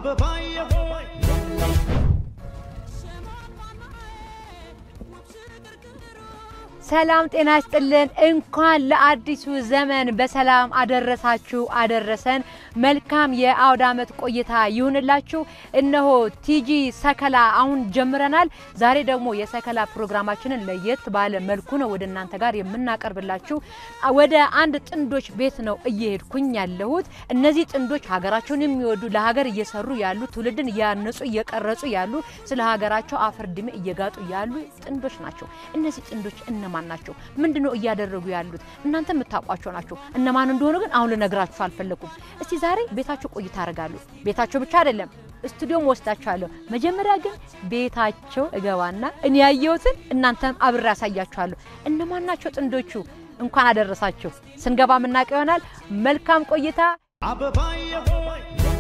አበባዬ ሆይ ሰላም ጤና ይስጥልን። እንኳን ለአዲሱ ዘመን በሰላም አደረሳችሁ አደረሰን። መልካም የአውደ ዓመት ቆይታ ይሁንላችሁ። እነሆ ቲጂ ሰከላ አሁን ጀምረናል። ዛሬ ደግሞ የሰከላ ፕሮግራማችንን ለየት ባለ መልኩ ነው ወደ እናንተ ጋር የምናቀርብላችሁ። ወደ አንድ ጥንዶች ቤት ነው እየሄድኩኝ ያለሁት። እነዚህ ጥንዶች ሀገራቸውን የሚወዱ ለሀገር እየሰሩ ያሉ ትውልድን እያነጹ እየቀረጹ ያሉ ስለ ሀገራቸው አፈር ድሜ እየጋጡ ያሉ ጥንዶች ናቸው። እነዚህ ጥንዶች እነማን ናቸው? ምንድነው እያደረጉ ያሉት? እናንተ የምታውቋቸው ናቸው። እነማን እንደሆኑ ግን አሁን ልነግራችሁ አልፈለኩም። እስቲ ዛሬ ቤታቸው ቆይታ አደርጋለሁ። ቤታቸው ብቻ አይደለም ስቱዲዮም ወስዳችኋለሁ። መጀመሪያ ግን ቤታቸው እገባና እኔ ያየሁትን እናንተም አብሬ ያሳያችኋለሁ። እነማን ናቸው ጥንዶቹ? እንኳን አደረሳችሁ። ስንገባ የምናውቀው ይሆናል። መልካም ቆይታ። አበባዬ ሆይ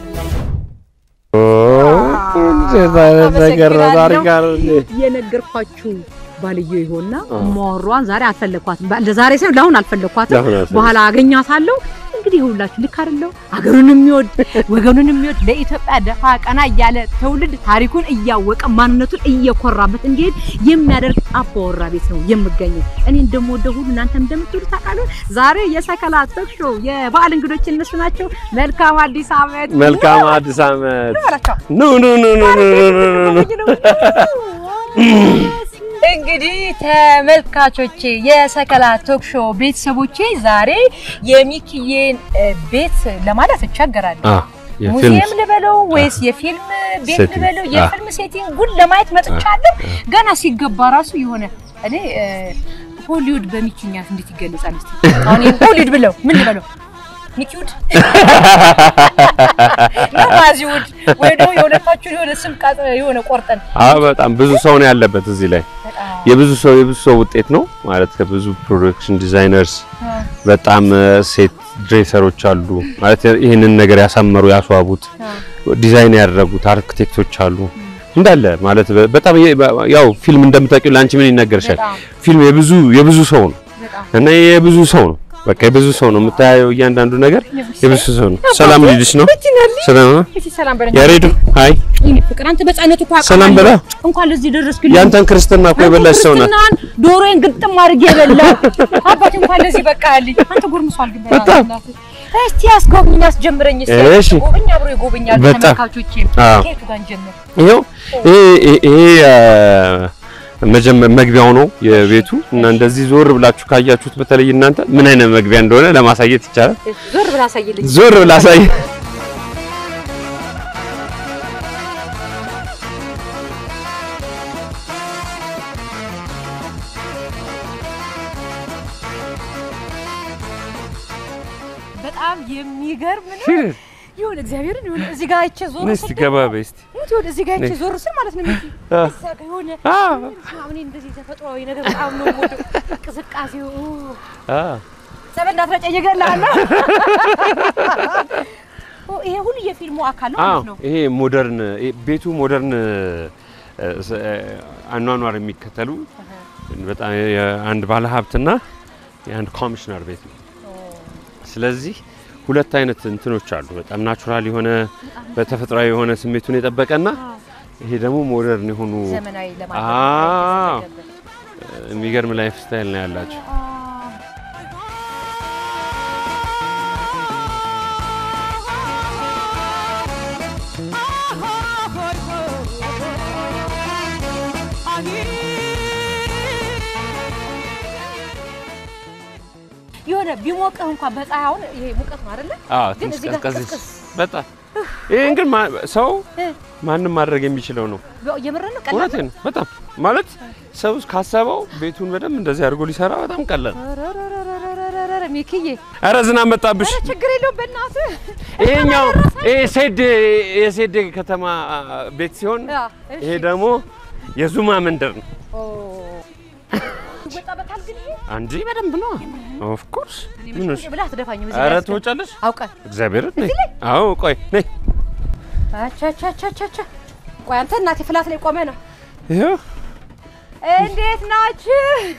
ነገር ነው ታሪክ አለ የነገርኳችሁ ባልዮ ይሆንና ሟሯን ዛሬ አልፈለኳትም። ለዛሬ ሳይሆን ለአሁን አልፈለኳትም። ለአሁን አልፈለግም። በኋላ አገኛታለሁ። እንግዲህ ሁላችሁ ልክ አይደለው? አገሩን የሚወድ ወገኑን የሚወድ ለኢትዮጵያ ደፋ ቀና እያለ ትውልድ ታሪኩን እያወቀ ማንነቱን እየኮራበት እንዲሄድ የሚያደርግ አባወራ ቤት ነው የምገኘው። እኔ እንደምወደው ሁሉ እናንተ እንደምትወዱ ታውቃለህ። ዛሬ የሰከላ ቶክ ሾው የበዓል እንግዶች እነሱ ናቸው። መልካም አዲስ ዓመት መልካም አዲስ ዓመት በላቸው። ኑ ኑ ኑ ኑ ኑ ኑ ኑ እንግዲህ ተመልካቾቼ የሰከላ ቶክ ሾው ቤተሰቦቼ ዛሬ የሚኪዬን እ, ቤት ለማለት እቸገራለሁ። አ የፊልም ሙዚየም ልበለው ወይስ የፊልም ቤት ሴቲንግ፣ ልበለው? አ። የፊልም ሴቲንጉን ለማየት መጥቻለሁ። ገና ሲገባ ራሱ የሆነ እኔ እ, ሆሊውድ በሚኪኛት እንዴት ይገለጻል? እስቲ አሁን ይሄን ሆሊውድ ብለው ምን ልበለው? ሚኪውድ ማዚውድ ወይ ደግሞ የሁለታችሁ የሆነ ስም ቃጥ የሆነ ቆርጠን አ በጣም ብዙ ሰው ነው ያለበት እዚህ ላይ የብዙ ሰው የብዙ ሰው ውጤት ነው ማለት ከብዙ ፕሮዳክሽን ዲዛይነርስ በጣም እ፣ ሴት ድሬሰሮች አሉ ማለት ይህንን ነገር ያሳመሩ ያስዋቡት ዲዛይን ያደረጉት አርክቴክቶች አሉ እንዳለ ማለት በ- በጣም የ- ያው ፊልም እንደምታውቂው ለአንቺ ምን ይነገርሻል? በጣም ፊልም የብዙ የብዙ ሰው ነው በጣም እና የብዙ ሰው ነው በቃ የብዙ ሰው ነው የምታየው እያንዳንዱ ነገር የብዙ ሰው ነው። ሰላም ልልሽ ነው። ሰላም ነው። እሺ ሰላም በለኝ። ያሬዱ ሃይ ይሄ ፍቅር አንተ በጻነቱ እኮ አውቃለሁ። ሰላም በላ። እንኳን ለዚህ ደረስክልኝ። ያንተን ክርስትና እኮ የበላሽ ሰው ናት። ክርስትናን ዶሮዬን ግጥም አድርጌ የበላው አባቴ እንኳን ለዚህ በቃልኝ። አንተ ጎርምሷል ግን በጣም። በእናትህ። እስቲ አስጎብኝ አስጀምረኝ እስቲ እሺ። ጎብኝ አብሮ ይጎበኛል በጣም። ተመልካቾቼ አዎ። ከየቱ ጋር እንጀምር ይሄው ይሄ ይሄ- ይሄ አ፣ መጀመ- መግቢያው ነው የቤቱ እና እንደዚህ ዞር ብላችሁ ካያችሁት በተለይ እናንተ ምን አይነት መግቢያ እንደሆነ ለማሳየት ይቻላል። ዞር ብላ አሳይልኝ ዞር ብላ አሳይ። በጣም የሚገርም ነው ይሁን እግዚአብሔርን ይሁን እዚህ ጋር አይቼ ዞር እስቲ ገባ በይ እስቲ። ሙት ይሁን እዚህ ጋር አይቼ ነይ። ዞር ስል ማለት ነው ሚኪ አ። እዛ ጋር የሆነ አ አሁን እንደዚህ ተፈጥሯዊ ነገር በጣም ነው የምወደው ቅዝቃዜው አ ጸበል እንዳትረጨኝ እገላለሁ። ኦ ይሄ ሁሉ የፊልሙ አካል ነው አዎ ማለት ነው። ይሄ ሞደርን ይሄ ቤቱ ሞደርን እ፣ ስ- እ፣ አኗኗር የሚከተሉ በጣም የአንድ ባለ ሀብትና የአንድ ኮሚሽነር ቤት ነው። ስለዚህ ሁለት አይነት እንትኖች አሉ። በጣም ናቹራል የሆነ በተፈጥሯዊ የሆነ ስሜቱን የጠበቀና ይሄ ደግሞ ሞደርን የሆኑ ዘመናዊ አዎ። ለማድረግ እ፣ የሚገርም ላይፍ ስታይል ነው ያላቸው። የሆነ ቢሞቅህ እንኳን በፀሐይ አሁን ይሄ ሙቀት ነው አይደለ? አዎ ግን ትንሽ እዚህ ጋር ቀዝቀዝ ቅዝቅዝ። በጣም ይሄን ግን ማ- ሰው እ፣ ማንም ማድረግ የሚችለው ነው። የምር ነው ቀላል እውነቴን ነው። በጣም ማለት ሰው ካሰበው ቤቱን በደንብ እንደዚህ አድርጎ ሊሰራ በጣም ቀላል። ረረረረረረረረ፣ ሚኪዬ ኧረ ዝናብ መጣብሽ። ኧረ ችግር የለውም በእናትህ ይሄኛው ይሄ ሴድ የሴድ ከተማ ቤት ሲሆን አ፣ እሺ። ይሄ ደግሞ የዙማ መንደር ነው። ኦ ይወጣበታል ግን ይሄ አንጂ በደንብ ነው። ኦፍ ኮርስ እኔ ምን መቼም ብለህ አትደፋኝም እዚህ ኧረ ላይ አስገባ። ትወጫለሽ። አውቀህ እግዚአብሔር ነይ። አዎ ቆይ ነይ። አቻቻቻቻቻ ቆይ አንተ እናቴ ፍላት ላይ ቆመ ነው ይኸው እንዴት ናችሁ?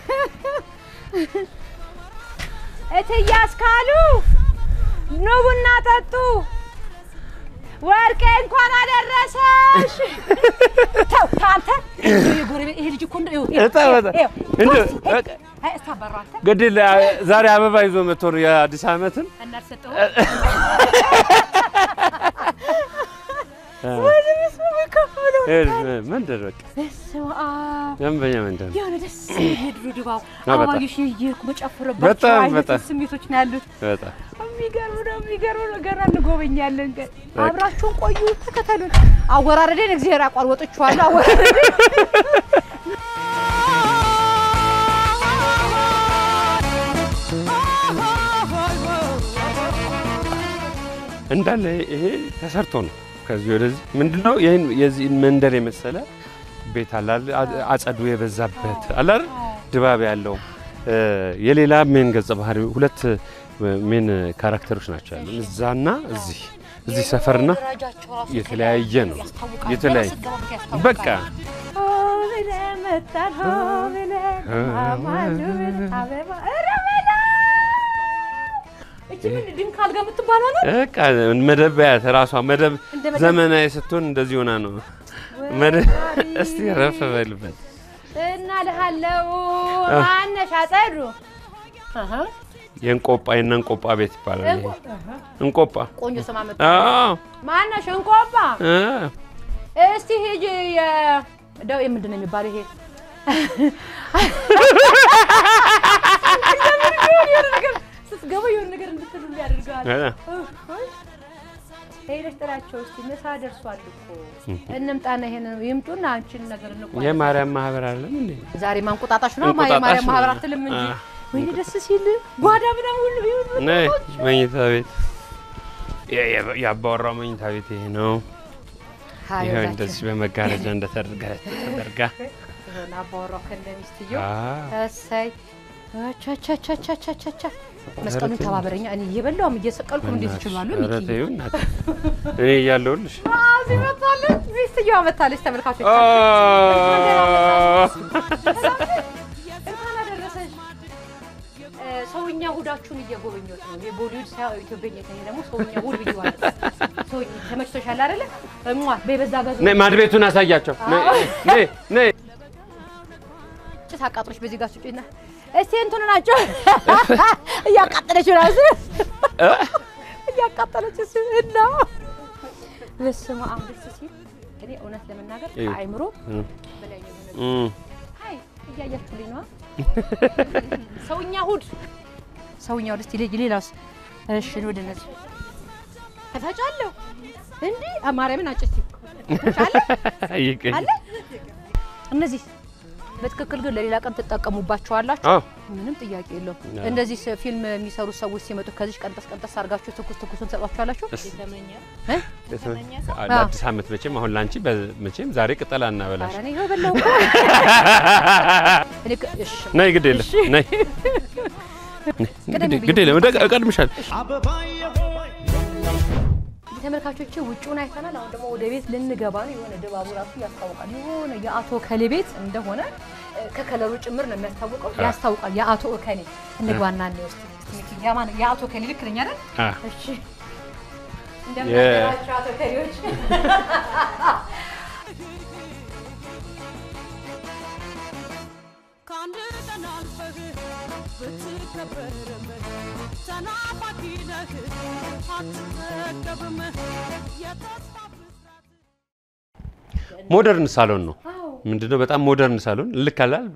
እትዬ አስካሉ ኑ ቡና ጠጡ። ወርቄ እንኳን አደረ እሺ ተው ተው አንተ የጎረቤት ይሄ ልጅ እኮ እንደው ይኸው፣ ይኸው፣ በጣም በጣም ይኸው፣ እንደው ቶስቲ፣ በቃ አይ እስታበራው አንተ ግድል ዛሬ አበባ ይዞ መጥቶ ነው የአዲስ ዓመትን እናልሰጠው ወደ ምስሙ ከፍ ብሎ መንደር በቃ በስመ አብ ደንበኛ መንደር ነው። የሆነ ደስ የሚል የድሮ ድባብ በጣም። አበባዮሽ እየሄድኩ መጨፍርባቸው በጣም አይነት በጣም። ስሜቶች ነው ያሉት። በጣም የሚገርም ነው፣ የሚገርም ነው። ገና እንጎበኛለን። ግን አብራችሁን ቆዩ፣ ተከተሉን። አወራረዴን እግዚአብሔር ያቋር ወጥቼዋለሁ። አወራረዴን እንዳለ ይሄ ተሰርቶ ነው። ከዚህ ወደዚህ ምንድነው ይሄን የዚህ መንደር የመሰለ ቤት አለ አይደል? አ- አጸዱ የበዛበት አለ አይደል? ድባብ ያለው እ፣ የሌላ ሜን ገጸ ባህሪ ሁለት ሜን ካራክተሮች ናቸው ያሉ እዛና እዚህ እዚህ ሰፈርና ደረጃቸው ራሱ የተለያየ ነው። ያስታውቃል። የተለያየ ገና ስትገባ ያስታውቃል። በቃ ሆ ብለን መጣን፣ ሆ ብለን አማሉ ብለን አበባ ኧረ በላ እቺ ምን ድንክ አልጋ የምትባለው ነው? በቃ መደብ ያት ራሷ መደብ እንደ መደብ- ዘመናዊ ስትሆን እንደዚህ ሆና ነው። መደብ እስቲ ረፍ በልበት እና ልሃለው ማነሽ አጸዱ አሃ የእንቆጳ የእነ እንቆጳ ቤት ይባላል። ይሄ አሃ እንቆጳ ቆንጆ ስም አመጣ። አዎ ማነሽ እንቆባ እ፣ እስቲ ሂጂ የ ደው ምንድን ነው የሚባለው ይሄ እንደምን ቢሆን የሆነ ነገር ስትገባ የሆነ ነገር እንድትሉ ያደርጋል። እ፣ ሄደሽ ጥራቸው እስቲ ምሳ ደርሷል እኮ እንምጣና ይሄን ይምጡና አንቺን ነገር እንቋል። የማርያም ማህበር አለም እንዴ? ዛሬ ማንቁጣጣሽ ነው ማ እንቁጣጣሽ የማርያም ነው። ማህበር አትልም እንጂ አ። ወይኔ ደስ ሲል ጓዳ ምናምን ሁሉ ይሁን ነይ መኝታ ቤት የ- የ- የአባወራው መኝታ ቤት ይሄ ነው። ይኸው እንደዚህ በመጋረጃ እንደተደርጋ ተደርጋ ይሆን አባወራው ከነ ሚስትየው አ፣ እሰይ ቻቻቻቻቻቻቻ መስቀሉን ተባበረኛ እኔ እየበላውም እየሰቀልኩም እንዴት ይችላሉ ኧረ ሚኪ ተይው እናቴ፣ እኔ እያለሁልሽ እዚህ መጣለች ሚስትየዋ መጣለች ተመልካቾች አ፣ እንኳን አደረሰሽ እ፣ ሰውኛ ሁዳችሁን እየጎበኘሁት ነው የቦሊውድ ሳይሆን ኢትዮጵያ እኔ ደግሞ ሰውኛ ሁድ ብዬዋለሁ ሰውኛ ተመችቶሻል አይደለ እሟ በበዛ ጋዝ ነይ ማድ ቤቱን አሳያቸው። ነይ ነይ ነይ ጭስ አቃጥሎች በዚህ ጋር ስጪና እስቲ እንትኑ ናቸው እያቃጠለች ራሱ እያቃጠለች እሱ እና በስመ አብ ደስ ሲል እኔ እውነት ለመናገር እዩ። ከአእምሮ እ፣ በላይ ነው የሆነ እም፣ አይ እያያችሁልኝ ነዋ ሰውኛ ሁድ ሰውኛ ሁድ እስቲ ልጅ ሌላስ እሺ ወደ እነዚህ እፈጫለሁ እንዲህ ማርያምን አጭ እስቲ እፈጫለሁ ይቅኝ። አለ እነዚህ በትክክል ግን ለሌላ ቀን ትጠቀሙባቸዋላችሁ። አዎ ምንም ጥያቄ የለውም። አዎ። እንደዚህ ስ- ፊልም የሚሰሩ ሰዎች ሲመጡ ከዚህ ቀንጠስ ቀንጠስ አድርጋችሁ ትኩስ ትኩሱን ትሰጧቸዋላችሁ። እስ- እ? ለአዲስ ዓመት መቼም አሁን ላንቺ በ- መቼም ዛሬ ቅጠል አናበላሽ። ኧረ እኔ ይኸው በላሁ እኮ። እኔ ከ- እሺ ነይ ግድ የለም ነይ ቅደም ግድ- ግድ የለም ወደ- እቀድምሻለሁ። አበባዬ ሆይ እንግዲህ ተመልካቾቼ ውጭውን አይተናል። አሁን ደግሞ ወደ ቤት ልንገባ ነው። የሆነ ድባቡ ራሱ ያስታውቃል። የሆነ የአቶ ከሌ ቤት እንደሆነ እ፣ ከከለሩ ጭምር ነው የሚያስታውቀው፣ ያስታውቃል። የአቶ እከሌ እንግባና እኔ ውስጥ ያማን የአቶ ከሌ ልክ ነኝ አይደል? አ፣ እሺ እንደምን የ- አደራችሁ አቶ ከሌዎች? ከአንድ ቀን አልፈህ ብትከበርም ተናፋቂ ነህ አትጠገብም የተስፋ ብስራት ሞደርን ሳሎን ነው አዎ ምንድነው? በጣም ሞደርን ሳሎን ልክ አላል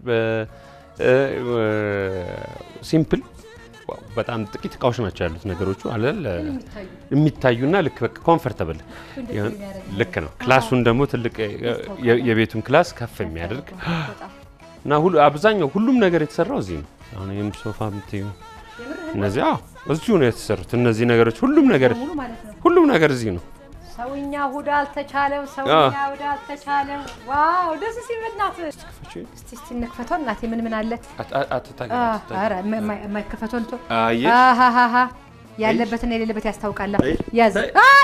ሲምፕል በጣም ጥቂት እቃዎች ናቸው ያሉት ነገሮቹ አለል የሚታዩ የሚታዩና ልክ በቃ ኮምፈርተብል እንደዚህ ይሆን የሚያደርግ ልክ ነው። ክላሱን ደግሞ ትልቅ የ- የቤቱን ክላስ ከፍ የሚያደርግ በጣም እና ሁሉ አብዛኛው ሁሉም ነገር የተሰራው እዚህ ነው። አሁን ይህም ሶፋ ምትዩ እነዚህ አዎ እዚሁ ነው የተሰሩት። እነዚህ ነገሮች ሁሉም ነገር ሙሉ ማለት ነው። ሁሉም ነገር እዚህ ነው። ሰውኛ ሁዳ አልተቻለም። ሰውኛ ሁዳ አልተቻለም። ዋው ደስ ሲል በእናትህ እስቲ እስቲ እንክፈተው እናቴ ምን ምን አለ? አት- አት- አትታገ- አ- አትታገ- ኧረ የማ- የማ- የማይከፈተው እንቶ አየሽ? አሃሃሃ ያለበትና የሌለበት ያስታውቃል። አይ፣ ያዝ አይ። አይ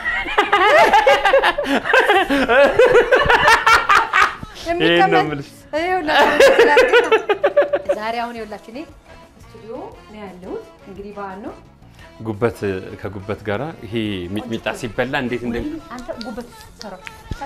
ይሄን ነው የሚቀመጥ የምልሽ። ይኸውላችሁ ስላልኩኝ ነው። ዛሬ አሁን ይኸውላችሁ እኔ ስቱዲዮ ነው ያለሁት። እንግዲህ በዓል ነው ጉበት ከጉበት ጋራ ይሄ ሚጥሚጣ ሲበላ እንዴት እንደ አንተ ጉበት ሰራው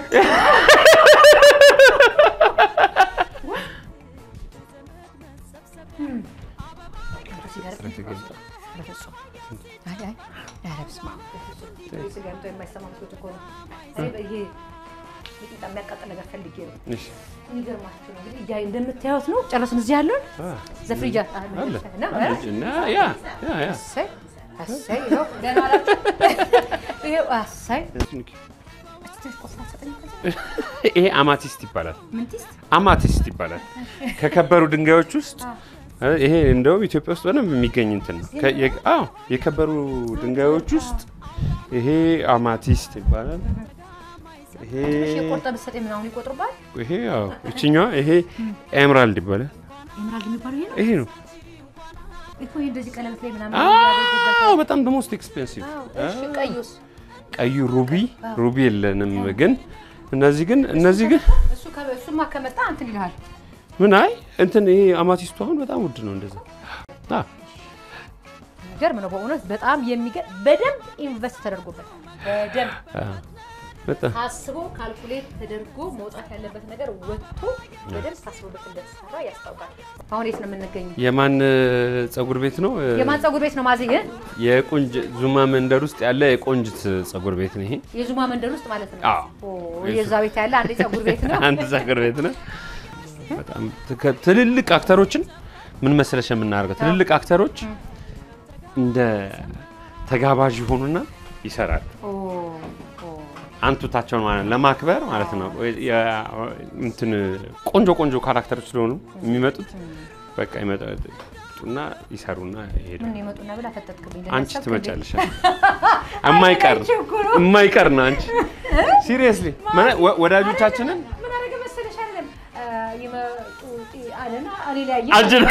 የሚያቃጥል ነገር ፈልጌ ነው። እሺ፣ የሚገርማችሁ ነው እንግዲህ እያ እንደምታዩት ነው። ጨረስን። እዚህ ያለውን አ፣ ዘፍሪጃ አለ እና እና ያ ያ ያ እሰይ እሰይ ይኸው ደህና ዋላችሁ። ይኸው እሰይ ትንሽ ቆስላ ትሰጠኝ ከዚህ? ይሄ አማቲስት ይባላል። ምንቲስ አማቲስት ይባላል። ከከበሩ ድንጋዮች ውስጥ ይሄ እንደውም ኢትዮጵያ ውስጥ በደንብ የሚገኝ እንትን ነው። ከ- የ- አዎ የከበሩ ድንጋዮች ውስጥ ይሄ አማቲስት ይባላል። ይሄ ትንሽ የቆርጠ ብትሰጠኝ ምናምን ይቆጥርባል። ይሄ አዎ ይችኛዋ ይሄ ኤምራልድ ይባላል። ኤምራልድ የሚባለው ይሄ ነው ይሄ ነው። እኮ ይሄ እንደዚህ ቀለበት ላይ ምናምን አዎ ያደርጉበታል። በጣም the most expensive አዎ፣ እሺ ቀዩስ ቀዩ ሩቢ ሩቢ የለንም ግን እነዚህ ግን እነዚህ ግን እሱ ከ- እሱማ ከመጣ እንትን ይልሃል። ምን አይ እንትን ይሄ አማቲስቱ አሁን በጣም ውድ ነው እንደዛ አ የሚገርም ነው በእውነት በጣም የሚገርም በደንብ ኢንቨስት ተደርጎበት በደንብ አ በጣም ታስቦ ካልኩሌት ተደርጎ መውጣት ያለበት ነገር ወጥቶ በደንብ ታስቦበት እንደተሰራ ያስታውቃል። አሁን የት ነው የምንገኘው? የማን ጸጉር ቤት ነው? የማን ጸጉር ቤት ነው ማዘኝ? የቆንጅ ዙማ መንደር ውስጥ ያለ የቆንጅት ጸጉር ቤት ነው ይሄ። የዙማ መንደር ውስጥ ማለት ነው። አዎ። ኦ፣ የዛ ቤት ያለ አንድ ጸጉር ቤት ነው። አንድ ጸጉር ቤት ነው። በጣም ትከ- ትልልቅ አክተሮችን ምን መሰለሽ የምናደርገው ትልልቅ አክተሮች እንደ ተጋባዥ ይሆኑና ይሰራሉ። ኦ፣ ኦ። አንቱታቸውን ማለት ለማክበር ማለት ነው። የ- እንትን ቆንጆ ቆንጆ ካራክተሮች ስለሆኑ የሚመጡት በቃ ይመጡና ይሰሩና ይሄዱ። ምን የመጡና ብላ ፈጠጥክብኝ። አንቺ ለማሰብ ትመጫለሽ። የማይቀር የማይቀር ነው። አንቺ ሲሪየስሊ ወዳጆቻችንን ምን አደረገ መሰለሽ አይደለም አ፣ ይመጡ ጢ- አለና እኔ ላይ አየህ። አጅን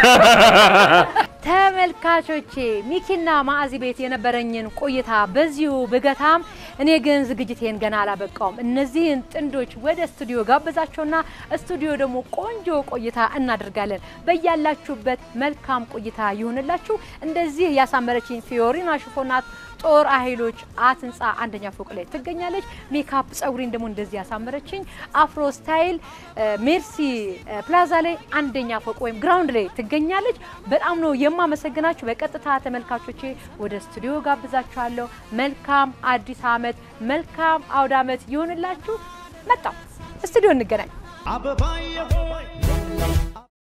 ተመልካቾቼ ሚኪና ማዕዚ ቤት የነበረኝን ቆይታ በዚሁ ብገታም እኔ ግን ዝግጅቴን ገና አላበቃውም። እነዚህን ጥንዶች ወደ ስቱዲዮ ጋብዛቸውና ስቱዲዮ ደግሞ ቆንጆ ቆይታ እናደርጋለን። በያላችሁበት መልካም ቆይታ ይሁንላችሁ። እንደዚህ ያሳመረችኝ ፊዮሪና ሽፎናት ጦር ኃይሎች አት ህንፃ አንደኛ ፎቅ ላይ ትገኛለች። ሜካፕ ጸጉሬን ደግሞ እንደዚህ ያሳመረችኝ አፍሮ ስታይል እ፣ ሜርሲ እ፣ ፕላዛ ላይ አንደኛ ፎቅ ወይም ግራውንድ ላይ ትገኛለች። በጣም ነው የማመሰግናችሁ። በቀጥታ ተመልካቾቼ ወደ ስቱዲዮ ጋብዛችኋለሁ። መልካም አዲስ ዓመት፣ መልካም አውደ ዓመት ይሆንላችሁ። መጣው ስቱዲዮ እንገናኝ። አበባዬ ሆይ